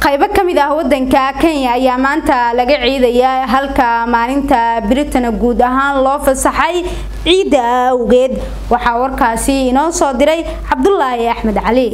qaybo ka mid ah wadanka kenya ayaa maanta laga ciidaya halka maalinta britana guud ahaan loo fasaxay ciidda awgeed waxaa warkaasi inoo soo diray cabdulaahi axmed cali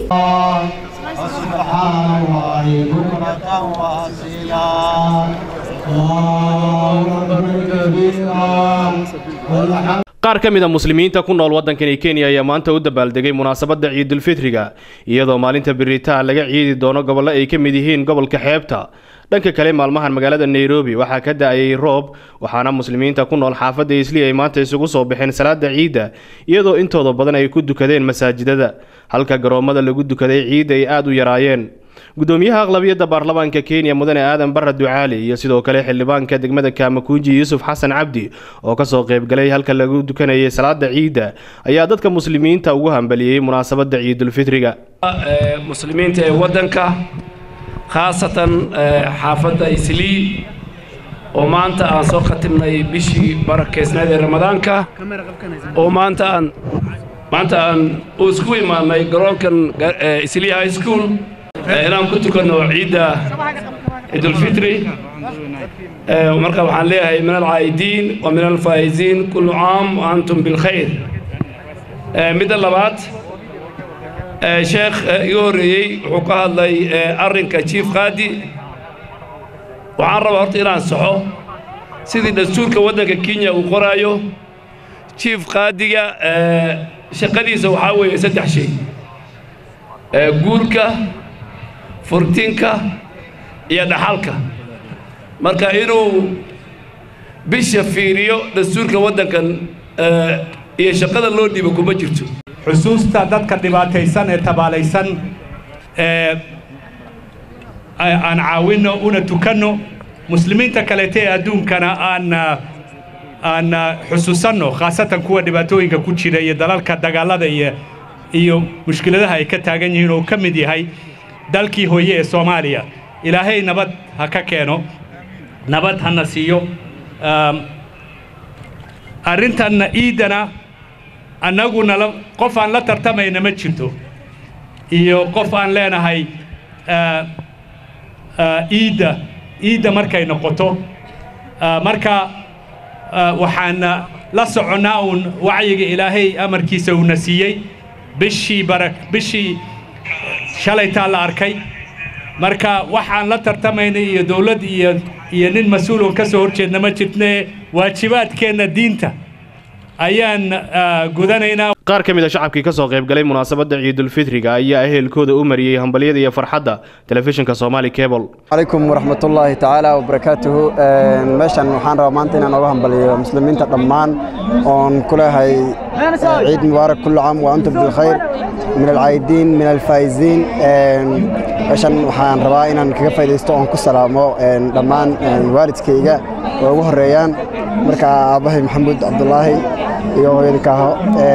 qaar ka mid a muslimiinta ku nool waddankani kenya ayaa maanta u dabaaldegay munaasabadda ciidulfitriga iyadoo maalinta biritaan laga ciidi doono gobollo ay ka mid yihiin gobolka xeebta dhanka kale maalmahan magaalada nairobi waxaa ka da-ayay roob waxaana muslimiinta ku nool xaafadda isli ay maanta isugu soo baxeen salaada ciidda iyadoo intooda badan ay ku dukadeen masaajidada halka garoommada lagu dukaday ciidda ay aada u yaraayeen gudoomiyaha aqlabiyadda baarlamaanka kenya mudane aadan barra ducaali iyo sidoo kale xildhibaanka degmada kaamakuuji yuusuf xasan cabdi oo kasoo qaybgalay halka lagu dukanayay salaada ciidda ayaa dadka muslimiinta ugu hambaliyey munaasabadda ciidulfitriga muslimiinta ee waddanka khaasatan xaafadda islii oo maanta aan soo khatimnay bishii barakeysnayd ee ramadaanka oo maanta aan maanta aan u isku imaanay garoonkan islii high school inaan ku tukanno ciidda ciidulfitri marka waxaan leeyahay min alcaa'idiin wa min alfaa'iziin kullu caam wa antum bilkhayr midda labaad sheekh iga horreeyey wuxuu ka hadlay arrinka jiif qaadi waxaan rabaa horta inaan saxo sidii dastuurka waddanka kenya uu qoraayo jiif qaadiga shaqadiisa waxaa weeye saddex shay guurka furtinka iyo dhaxalka marka inuu bisha fiiriyo dastuurka waddankan iyo shaqada loo dhiibo kuma jirto xusuusta dadka dhibaataysan ee tabaalaysan ee aan caawinno una tukanno muslimiinta kaleete ee adduunkana aan aan xusuusanno khaasatan kuwa dhibaatooyinka ku jira iyo dalalka dagaalada iyo iyo mushkiladaha ay ka taagan yihiin oo ka mid yahay dalkii hooye ee soomaaliya ilaahay nabad ha ka keeno nabad hana siiyo arrintanna iiddana annaguna qof aan la tartamayna ma jirto iyo qof aan leenahay iidda iidda markay noqoto marka waxaan la soconnaa uun wacyiga ilaahay amarkiisa uuna siiyey bishii bara bishii shalaytaa la arkay marka waxaan la tartamaynay iyo dawlad iyo iyo nin mas-uuloon ka soo hor jeedna ma jirtne waajibaadkeenna diinta ayaan gudanaynaa qaar ka mid a shacabkii kasoo qaybgalay munaasabadda ciidulfitriga ayaa ehelkooda u mariyey hambalyada iyo farxadda telefishinka somaali cable calaykum waraxmatullaahi tacaala wabarakaatuhu meeshan waxaan rabaa maanta inaan oga hambaliyo muslimiinta dhammaan oon ku leehay ciid mubaarak kullu caam wa antum bilkhayr min alcaayidiin min alfaa'iziin meeshan waxaan rabaa inaan kaga faaidaysto oon ku salaamo dhammaan waalidkayga oo ugu horreeyaan marka aabbahay maxamuud cabdulaahi iyo hooyadikaaho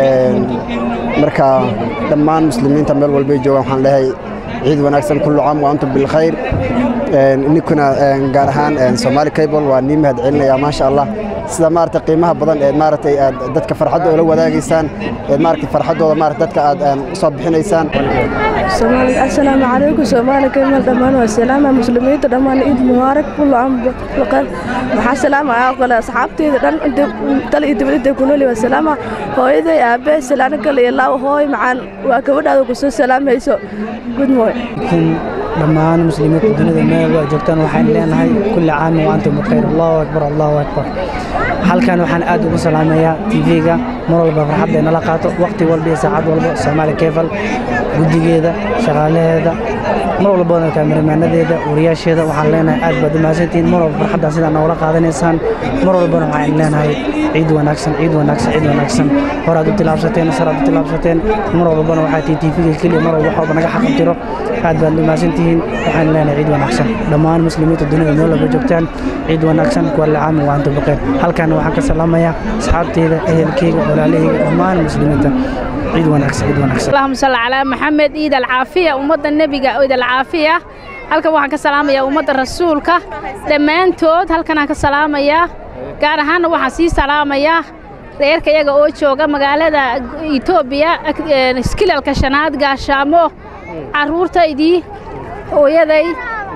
marka dhammaan muslimiinta meel walbay joogaan waxaan leehay ciid wanaagsan kullu caam wa antum bilkhayr ninkuna gaar ahaan somaali cable waa nii mahad celinaya maasha allah sida maaragtay qiimaha badan ee maaragtay aad dadka farxadda ula wadaagaysaan ee maaragtay farxaddooda maaragtay dadka aad soo bixinaysaan asalaamu calaykum soomaali cable dhammaan waa salaama muslimiinta dhammaan ciid mubaarak kullu caam bilkhayr waxaa salaamaya kale asxaabteyda dhan dal iyo dibadda ku nool waa salaama hooyaday aabe salaano kale iyo laaw hooy macaan waa gabadhaada ku soo salaamayso good morning dhammaan muslimiinta dunida meel waa joogtaan waxaan leenahay kulli caam wa antum bikayr allahu akbar allahu akbar halkan waxaan aad ugu salaamayaa tv-ga mar walba farxadda nala qaato waqti walba iyo saacad walba soomaali kefal guddigeeda shaqaalaheeda mar walbana kaamiraamaanadeeda wariyaasheeda waxaan leenahay aad baad u mahadsantihiin mar walba farxaddan sidaa noola qaadanaysaan mar walbana waxaan leenahay ciid wanaagsan ciid wanaagsan ciid wanaagsan horaad u tilaabsateen saraad u tilaabsateen mar walbana waxaa tihiin tv-ga keliya mar walba wax walba naga xaqabtiro aad baad u mahadsantihiin waxaan leenahay ciid wanaagsan dhammaan muslimiinta dunida meel walba joogtaan ciid wanaagsan kuwalle caami wa antum bikayr halkaana waxaan ka salaamayaa asxaabteyda ehelkeyga walaalaheyga dhammaan muslimiinta ciid wanaagsan ciid wanaagsan allahuma salli calaa maxamed ciid alcaafiya ummadda nebiga ciid alcaafiya halkan waxaan ka salaamayaa ummadda rasuulka dhammaantood halkanaan ka salaamayaa gaar ahaanna waxaan sii salaamayaa reerka iyaga oo jooga magaalada etoobiya iskilalka shanaad gaashaamo carruurtaydii hooyaday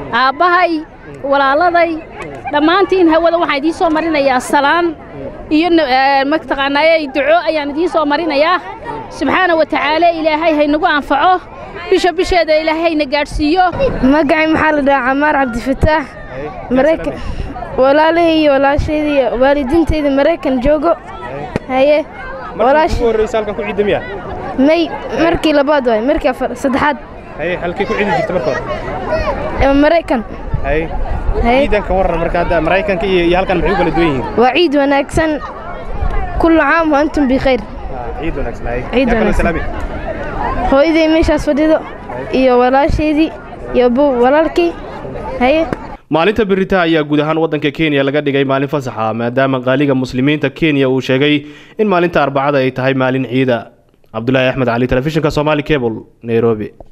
aabbahay walaaladay dhammaantiin hawada waxaan idiin soo marinayaa salaan iyo mataqaanaaye duco ayaan idiin soo marinayaa subxaana wa tacaala ilaahay haynagu anfaco bisha bisheeda ilaahay hayna gaadhsiiyo magacay maxaa la dhahaa camaar cabdifataax maraykan walaalahey iyo walaashayda iyo waalidiintayda maraykan joogo haye walaash ugu horreysa halkan ku ciidda miya may markii labaad waay markii afar saddexaad haye halkii ku ciidi jirta marka hore maraykan haye ciidanka waran marka hadda maraykanka iyo iyo halkan maxay u kala duwan yihiin waa ciid wanaagsan kullu caam wa antum bikhayr ciid wanaagsan haye ciid wanaagsan hooyaday meeshaas fadhido iyo walaashaydii iyo walaalkii haye maalinta birita ayaa guud ahaan waddanka kenya laga dhigay maalin fasaxa maadaama qaaliga muslimiinta kenya uu sheegay in maalinta arbacada ay tahay maalin ciida cabdulaahi axmed cali telefishinka somaali cable nairobi